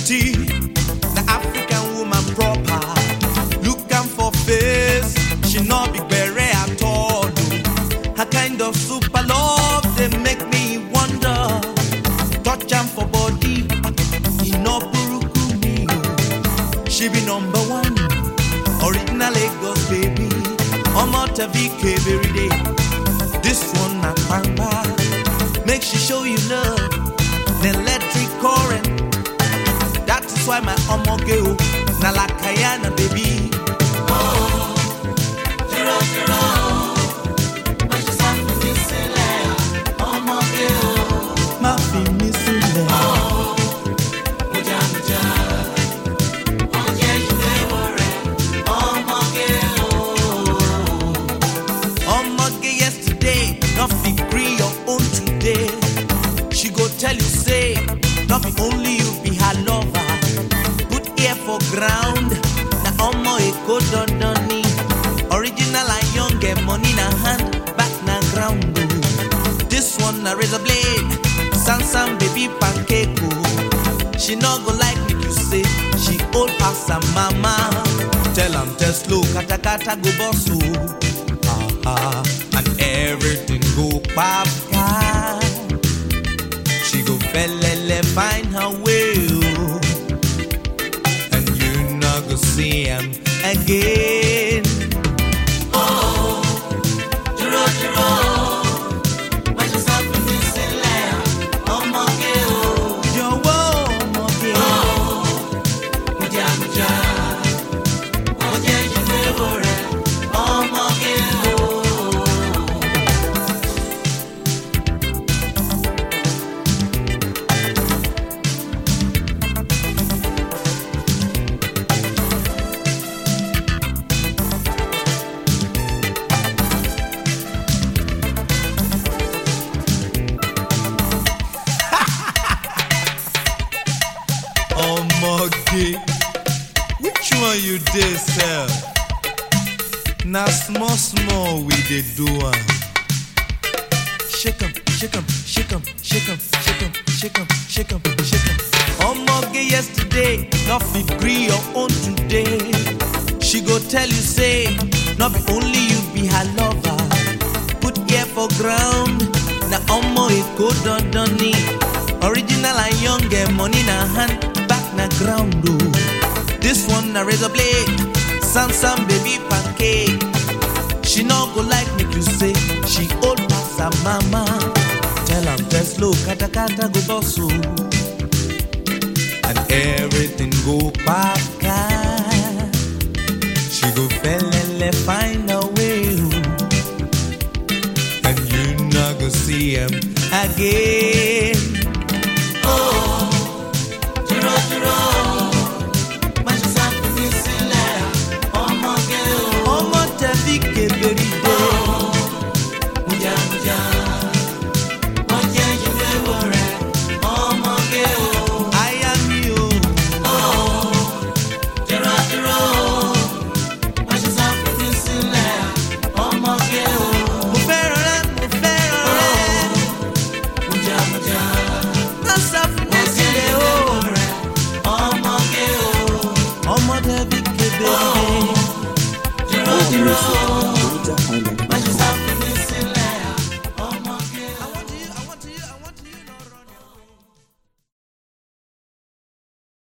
beauty, the African woman proper. Look am for face, she no be bere at all. oh. Her kind of super love they make me wonder. Touch am for body, e no buruku me. oh. She be number one, original Lagos baby. Omo Tavike every day. This one na pamba, make she show you love. The electric current. That is why my omo girl na lakayana baby. Má fi mí sílẹ̀. Omoge yesterday, not fit gree your own today. She go tell you say, not be only you be her lover. Put ear for ground, na omo eko dondoni. Original and young, get money na hand, back na ground. oh. This one na razor blade, Sansan baby pancake. oh. She no go like make you say, she old pass her mama. Tell am test slow, kata kata go boss oh. Ah, and everything go papa. She go felele find her way, oh. and you not go see him again. Jọ̀wọ́ ọmọge. Omoge, which one you dey sell? Na small small we dey do am. Shake 'em, shake 'em, shake 'em, shake 'em, shake 'em, shake 'em, shake 'em, shake 'em. Omoge yesterday, no fit gree your own today. She go tell you say, no be only you be her lover. Put ear for ground, na omo eko dondoni. Original and young, get money na hand, back na ground oh. This one na razor blade, Sansan baby pancake. She no go like make you say she old pass her mama. Tell am test slow, kata kata go boss oh. and everything go paka. She go felele find a way, oh. and you not go see him again. Ọmọ tẹ̀bí kébèrè dé. Aya mi o. Mo fẹ́ràn rẹ, mo fẹ́ràn rẹ. Má sá fún mi sílẹ̀ o. Ọmọ tẹ̀bí kébèrè dé. More music on Roger Island.